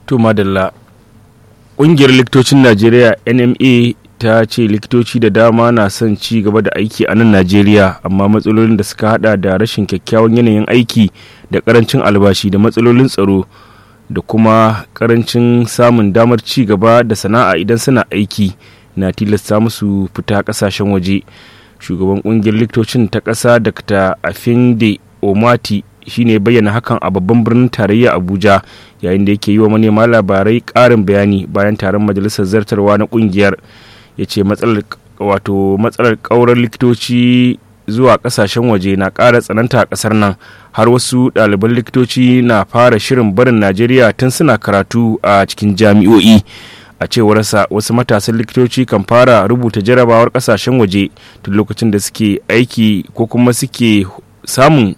to madalla ƙungiyar likitocin najeriya nma ta ce likitoci da dama na son ci gaba da aiki a nan najeriya amma matsalolin da suka hada da rashin kyakkyawan yanayin aiki da karancin albashi da matsalolin tsaro da kuma karancin samun damar ci gaba da sana'a idan suna aiki na tilasta musu fita kasashen waje shugaban kungiyar likitocin ta ƙasa dr afinde omati shine bayyana hakan a babban birnin tarayya abuja yayin da yake yi wa manema labarai ƙarin bayani bayan taron majalisar zartarwa na kungiyar ya ce matsalar wato matsalar ƙaurar likitoci zuwa kasashen waje na ƙara tsananta a ƙasar nan har wasu ɗaliban likitoci na fara shirin barin najeriya tun suna karatu a cikin jami'o'i a cewarsa wasu matasan likitoci kan fara rubuta jarabawar kasashen waje tun lokacin da suke aiki ko kuma suke samun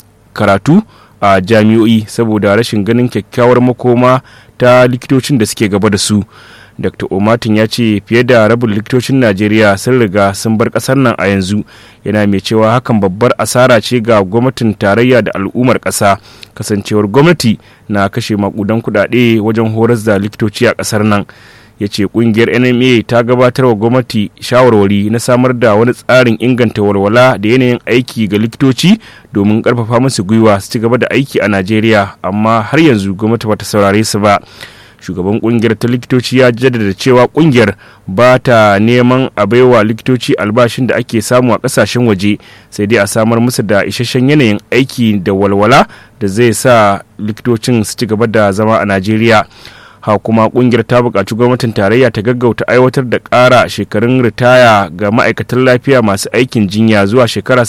karatu a jami'o'i saboda rashin ganin kyakkyawar makoma ta likitocin da suke gaba da su dr omatin ya ce fiye da rabin likitocin najeriya sun riga sun bar kasar nan a yanzu yana mai cewa hakan babbar asara ce ga gwamnatin tarayya da al'ummar ƙasa kasancewar gwamnati na kashe makudan kudade wajen horas da likitoci a ƙasar nan ya ce kungiyar nma ta gabatar wa gwamnati shawarwari na samar da wani tsarin inganta walwala da yanayin aiki ga likitoci domin karfafa musu gwiwa su ci gaba da aiki a najeriya amma har yanzu gwamnati bata saurare su ba shugaban kungiyar ta likitoci ya jaddada cewa kungiyar ba ta neman a baiwa likitoci albashin da ake samu a kasashen waje sai dai a samar musu da isasshen yanayin aiki da walwala da zai sa likitocin su ci gaba da zama a najeriya ha kuma kungiyar ta buƙaci gwamnatin tarayya ta gaggauta aiwatar da ƙara shekarun ritaya ga ma'aikatan lafiya masu aikin jinya zuwa shekara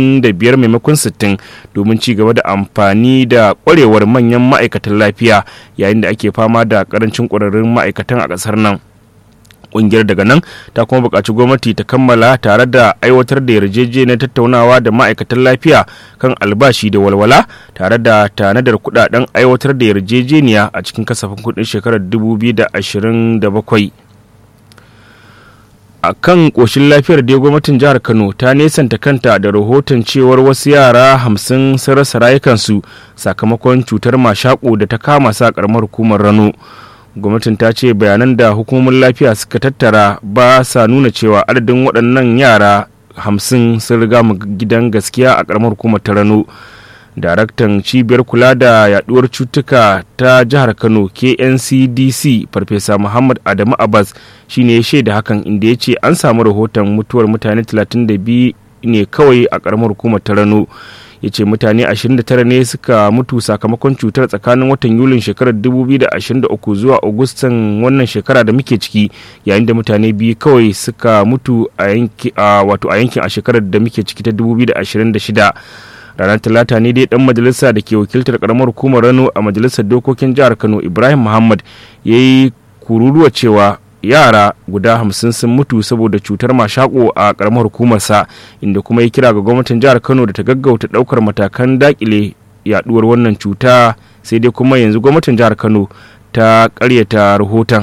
65 maimakon 60 domin ci gaba da amfani da ƙwarewar manyan ma'aikatan lafiya yayin da ake fama da ƙarancin ƙwararrun ma'aikatan a ƙasar nan kungiyar daga nan ta kuma buƙaci gwamnati ta kammala tare da aiwatar da yarjejeniyar tattaunawa da ma'aikatan lafiya kan albashi da walwala tare da tanadar kudaden aiwatar da yarjejeniya a cikin kasafin kudin shekarar 2027 a kan ƙoshin lafiyar da gwamnatin jihar kano ta nesanta kanta da rahoton cewar wasu yara hamsin sun rasa rayukansu sakamakon cutar mashaƙo da ta kama sa ƙaramar hukumar rano gwamnatin ta ce bayanan da hukumomin lafiya suka tattara ba sa nuna cewa adadin waɗannan yara hamsin sun riga mu gidan gaskiya a ƙaramar hukumar ta rano daraktan cibiyar kula da yaduwar cutuka ta jihar kano kncdc farfesa muhammad adamu abbas shine ya shaida hakan inda ya ce an samu rahoton mutuwar mutane 32 ne kawai a ƙaramar hukumar ta rano ya ce mutane 29 ne suka mutu sakamakon cutar tsakanin watan yulin shekarar 2023 zuwa agustan wannan shekara da muke ciki yayin da mutane biyu kawai suka mutu a yankin a shekarar da muke ciki ta 2026 ranar talata ne dai dan majalisa da ke wakiltar karamar hukumar rano a majalisar dokokin jihar kano ibrahim muhammad ya yi kururuwa cewa yara guda hamsin sun mutu saboda cutar mashako a karamar hukumarsa inda kuma ya kira ga gwamnatin jihar kano da ta gaggauta daukar matakan dakile yaduwar wannan cuta sai dai kuma yanzu gwamnatin jihar kano ta karyata rahoton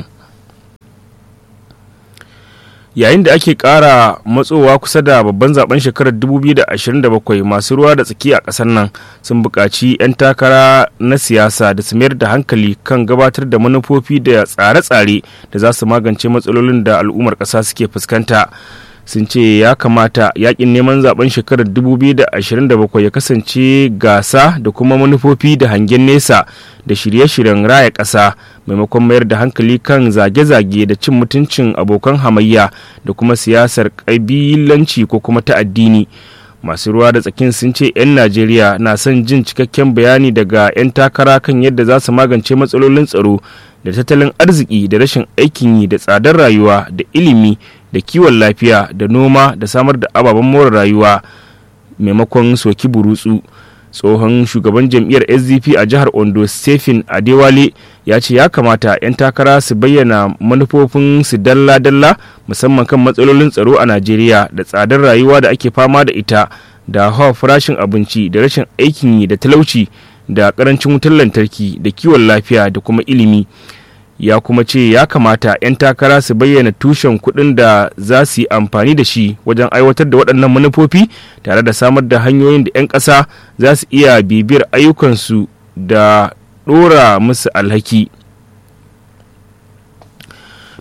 yayin da ake kara matsowa kusa da babban zaben shekarar 2027 masu ruwa da tsaki a ƙasar nan sun buƙaci 'yan takara na siyasa da su mayar da hankali kan gabatar da manufofi da tsare-tsare da za su magance matsalolin da al'ummar ƙasa suke fuskanta sun ce ya kamata yakin neman zaben shekarar 2027 ya kasance gasa da kuma manufofi da hangen nesa da shirye-shiryen raya ƙasa maimakon mayar da hankali kan zage-zage da cin mutuncin abokan hamayya da kuma siyasar ƙabilanci ko kuma ta addini masu ruwa da tsakin sun ce 'yan najeriya na son jin cikakken bayani daga 'yan takara kan yadda za su magance matsalolin tsaro da tattalin arziki da rashin aikin yi da tsadar rayuwa da ilimi da kiwon lafiya da noma da samar da ababen more rayuwa maimakon soki burutsu tsohon shugaban jam'iyyar sdp a jihar ondo stephen adewale ya ce ya kamata 'yan takara su bayyana manufofin su dalla-dalla musamman kan matsalolin tsaro a najeriya da tsadar rayuwa da ake fama da ita da hawa farashin abinci da rashin aikin yi da talauci da karancin wutar lantarki da kiwon lafiya da kuma ilimi ya kuma ce ya kamata 'yan takara su bayyana tushen kuɗin da za su yi amfani da shi wajen aiwatar da waɗannan manufofi tare da samar da hanyoyin da 'yan ƙasa za su iya bibiyar ayyukansu da ɗora musu alhaki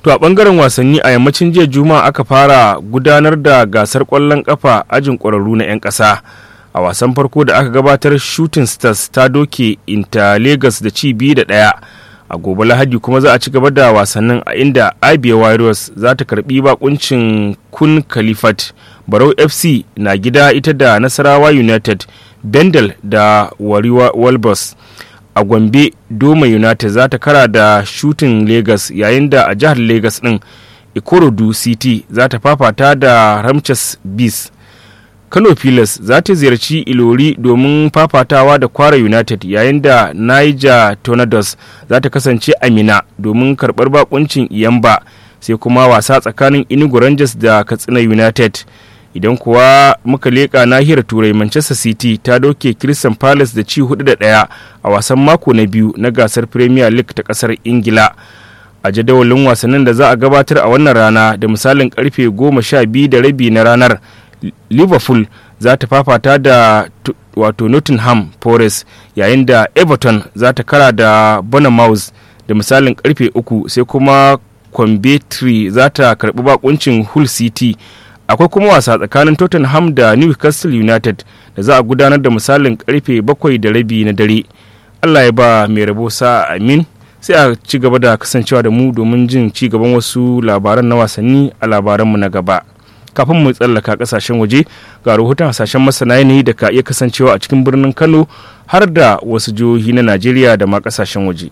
To a bangaren wasanni a yammacin jiya Juma'a aka fara gudanar da gasar kwallon kafa ajin ƙwararru na 'yan ƙasa. A wasan farko da aka gabatar Shooting Stars ta doke Inter Lagos da ci biyu da ɗaya. A gobe Lahadi kuma za a ci gaba da wasannin a inda Abia Warriors za ta karbi bakuncin Kun Khalifat. Barau FC na gida ita da Nasarawa United, Bendel da Wariwa Walbus. a gombe doma united za ta kara da shooting lagos yayin da a jihar lagos din ikorodu city za ta fafata da ramches bees kano pilas za ta ziyarci ilori domin fafatawa da kwara united yayin da niger tornadoes za ta kasance amina domin karbar bakuncin iyamba sai kuma wasa tsakanin inugu rangers da katsina united idan kuwa muka leƙa nahiyar turai manchester city ta doke crystal palace da ci hudu da ɗaya a wasan mako na biyu na gasar premier league ta ƙasar ingila a jadawalin wasannin da za a gabatar a wannan rana da misalin karfe goma sha biyu da rabi na ranar liverpool za ta fafata da wato nottingham forest yayin da everton za ta kara da bournemouth da misalin karfe uku sai kuma Coventry za ta karbi bakuncin hull city akwai kuma wasa tsakanin tottenham da newcastle united da za a gudanar da misalin karfe bakwai da rabi na dare allah ya ba mai rabo sa amin sai a ci gaba da kasancewa da mu domin jin ci gaban wasu labaran na wasanni a labaranmu na gaba kafin mu tsallaka kasashen waje ga rahoton hasashen masana yanayi da ka iya kasancewa a cikin birnin kano har da wasu jihohi na najeriya da ma kasashen waje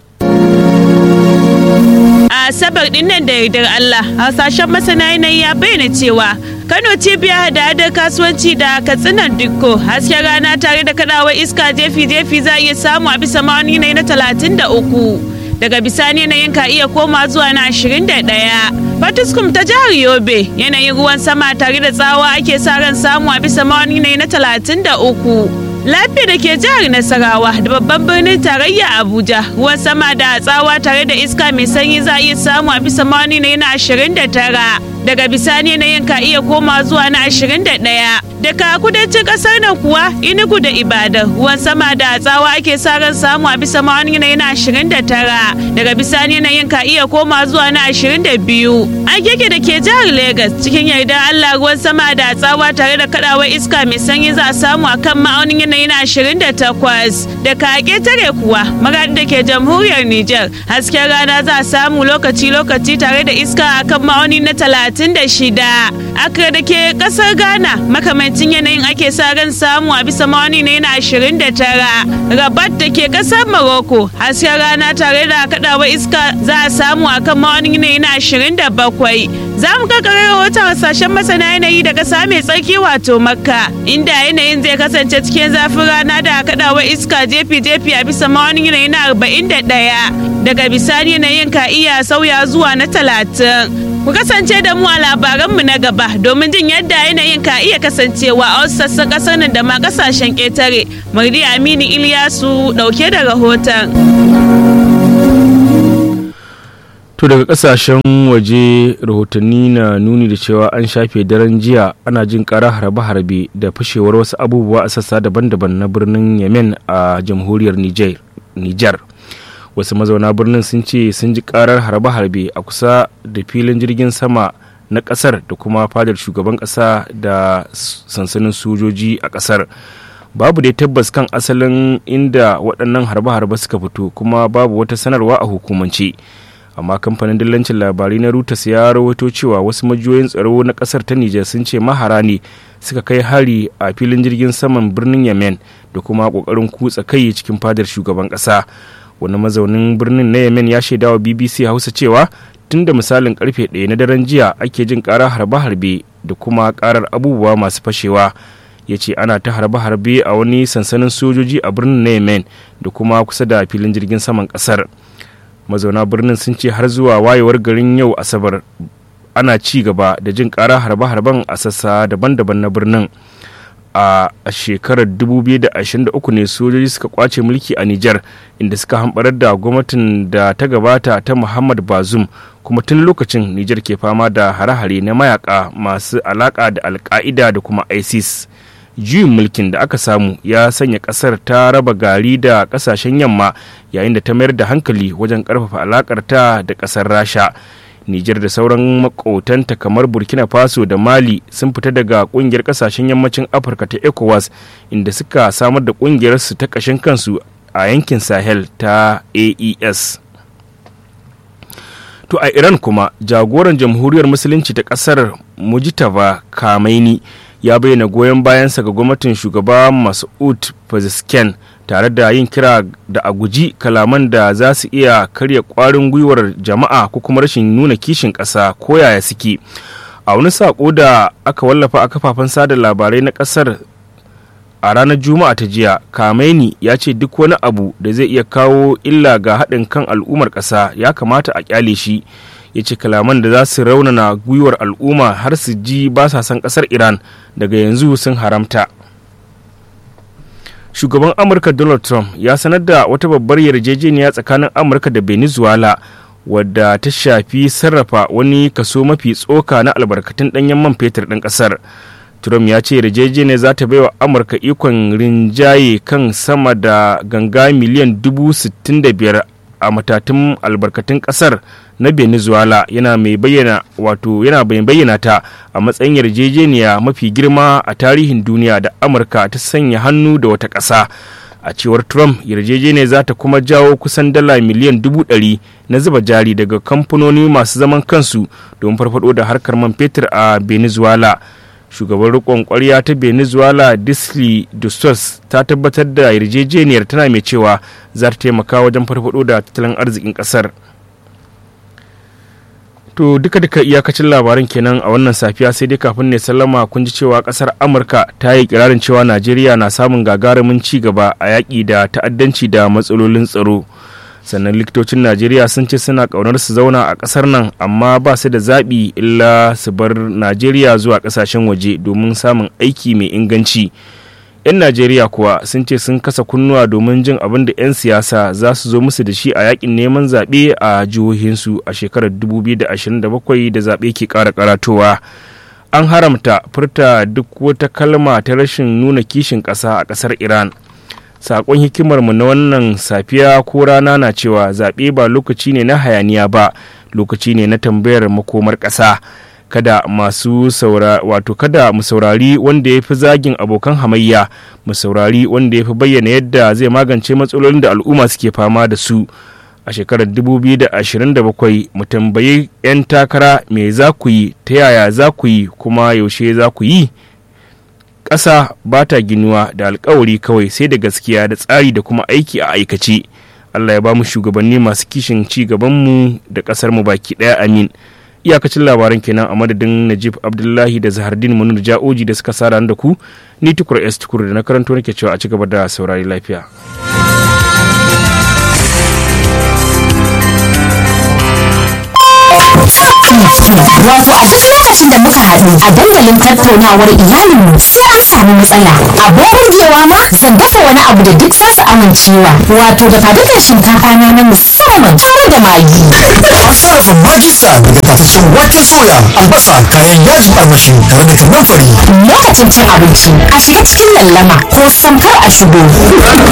a asabar din nan da yardar Allah hasashen masana yanayi ya bayyana cewa Kano cibiya da hadar kasuwanci da katsinan dukko hasken rana tare da kadawar iska jefi-jefi za a iya samu a bisa ma'auni na talatin da uku daga bisani yanayin ka iya koma zuwa na ashirin da ɗaya Fatiskum ta jihar Yobe yanayin ruwan sama tare da tsawa ake sa ran samu a bisa ma'auni na talatin da uku lafiya da ke jihar nasarawa da babban birnin tarayya abuja ruwan sama da tsawa tare da iska mai sanyi za a iya samu a bisa mani na yana ashirin da tara daga bisani yanayin ka iya koma zuwa na ashirin da ɗaya daga kudancin ƙasar nan kuwa inugu da ibadan ruwan sama da tsawa ake sa ran samu a bisa mani na yana ashirin da tara daga bisani yanayin ka iya koma zuwa na ashirin da biyu agege da ke jihar Legas cikin yardar allah ruwan sama da tsawa tare da kadawar iska mai sanyi za a samu a kan ma'aunin yanayi na ashirin da takwas da kage tare kuwa magadi da ke jamhuriyar Nijar hasken rana za a samu lokaci-lokaci tare da iska a kan ma'auni na talatin da shida akra da ke kasar Ghana makamancin yanayin ake sa ran samu a bisa ma'auni na yana ashirin da tara rabat da ke kasar Morocco hasken rana tare da kadawar iska za a samu a kan ma'auni na yana ashirin da bakwai za mu kakare rahoton hasashen masana yanayi da kasa mai tsarki wato makka inda yanayin zai kasance cikin zafin rana da kaɗawa iska jefi-jefi a bisa ma'aunin yanayi na arba'in da ɗaya daga bisani yanayin ka iya sauya zuwa na talatin ku kasance da mu a labaranmu na gaba domin jin yadda yanayin ka iya kasancewa a wasu sassan ƙasar nan da ma ƙasashen ƙetare mardi aminu iliyasu ɗauke da rahoton to daga kasashen waje rahotanni na nuni da cewa an shafe daren jiya ana jin kara harbe-harbe da fashewar wasu abubuwa a sassa daban-daban na birnin yemen a jamhuriyar niger wasu mazauna birnin sun ce sun ji karar harbe-harbe a kusa da filin jirgin sama na kasar da kuma fadar shugaban kasa da sansanin sojoji a kasar babu dai tabbas kan asalin inda waɗannan harbe-harbe suka fito kuma babu wata sanarwa a hukumance amma kamfanin dillancin labarai na Reuters ya rawaito cewa wasu majiyoyin tsaro na kasar ta Nijar sun ce mahara ne suka kai hari a filin jirgin saman birnin Yemen da kuma kokarin kutsa kai cikin fadar shugaban kasa wani mazaunin birnin na Yemen ya shaidawa BBC Hausa cewa tun da misalin karfe ɗaya na daren jiya ake jin ƙara harbe-harbe da kuma ƙarar abubuwa masu fashewa ya ce ana ta harbe-harbe a wani sansanin sojoji a birnin na Yemen da kuma kusa da filin jirgin saman ƙasar. mazauna birnin sun ce har zuwa wayewar garin yau asabar ana ci gaba da jin kara harbe-harben a sassa daban-daban na birnin a shekarar 2023 ne sojoji suka kwace mulki a Nijar inda suka hambarar da gwamnatin da ta gabata ta Muhammad Bazum kuma tun lokacin Nijar ke fama da hare-hare na mayaka masu alaka da alka'ida da kuma ISIS. juyin mulkin da aka samu ya sanya kasar ta raba gari da kasashen yamma yayin da ta mayar da hankali wajen karfafa alakar ta da kasar rasha Nijar da sauran makotanta kamar Burkina Faso da Mali sun fita daga kungiyar kasashen yammacin Afirka ta ECOWAS inda suka samar da kungiyar su ta kashin kansu a yankin Sahel ta AES. To a Iran kuma jagoran jamhuriyar musulunci ta kasar Mujtaba Kamaini ya bayyana goyon bayansa ga gwamnatin shugaba Mas'ud Pezeshkian tare da yin kira da a guji kalaman da za su iya karya kwarin gwiwar jama'a ko kuma rashin nuna kishin ƙasa ko yaya suke a wani saƙo da aka wallafa a kafafen sada labarai na ƙasar a ranar juma'a ta jiya kameni ya ce duk wani abu da zai iya kawo illa ga haɗin kan al'ummar ƙasa ya kamata a ƙyale shi ya ce kalaman da za su raunana gwiwar al'umma har su ji ba sa son ƙasar iran daga yanzu sun haramta shugaban amurka donald trump ya sanar da wata babbar yarjejeniya tsakanin amurka da venezuela wadda ta shafi sarrafa wani kaso mafi tsoka na albarkatun ɗanyen man fetur ɗin ƙasar trump ya ce yarjejeniya za ta baiwa amurka ikon rinjaye kan sama da ganga miliyan dubu sittin da biyar a matatun albarkatun ƙasar na venezuela yana mai bayyana wato yana mai bayyana ta a matsayin yarjejeniya mafi girma a tarihin duniya da amurka ta sanya hannu da wata ƙasa a cewar trump yarjejeniya za ta kuma jawo kusan dala miliyan dubu ɗari na zuba jari daga kamfanoni masu zaman kansu don farfado da harkar man fetur a venezuela shugaban rikon kwarya ta venezuela disli dustos ta tabbatar da yarjejeniyar tana mai cewa za ta taimaka wajen farfado da tattalin arzikin kasar to duka duka iyakacin labaran kenan a wannan safiya sai dai kafin ne sallama kun ji cewa kasar amurka ta yi kirarin cewa najeriya na samun gagarumin ci gaba a yaƙi da ta'addanci da matsalolin tsaro sannan likitocin najeriya sun ce suna kaunar su zauna a kasar nan amma ba su da zaɓi illa su bar najeriya zuwa ƙasashen waje domin samun aiki mai inganci 'yan najeriya kuwa sun ce sun kasa kunnuwa domin jin abin da 'yan siyasa za su zo musu da shi a yakin neman zaɓe a jihohinsu a shekarar 2027 da zaɓe ke ƙara karatowa an haramta furta duk wata kalma ta rashin nuna kishin ƙasa a ƙasar iran sakon hikimarmu na wannan safiya ko rana na cewa zaɓe ba lokaci ne na hayaniya ba lokaci ne na tambayar makomar ƙasa kada masu saura wato kada mu saurari wanda ya fi zagin abokan hamayya mu saurari wanda ya fi bayyana yadda zai magance matsalolin da al'umma suke fama da su a shekarar 2027 mu tambayi 'yan takara me za ku yi ta yaya za ku yi kuma yaushe za ku yi ƙasa ba ta ginuwa da alkawari kawai sai da gaskiya da tsari da kuma aiki a aikace allah ya ba mu shugabanni masu kishin ci gabanmu da ƙasar mu baki ɗaya amin iyakacin labaran kenan a madadin najib abdullahi da zahardin munir ja'oji da suka sara da ku ni tukur s tukur da na karanto nake cewa a ci gaba da saurari lafiya Wato a duk lokacin da muka haɗu a dandalin tattaunawar iyalinmu sai an samu matsala. Abin burgewa ma zan dafa wani abu da duk za su amincewa. Wato da fadukan shinkafa na na musamman tare da magi. An sarrafa magista daga tafashin wake soya, albasa, kayan yajin armashi tare da kanan fari. Lokacin cin abinci a shiga cikin lallama ko samkar a shigo.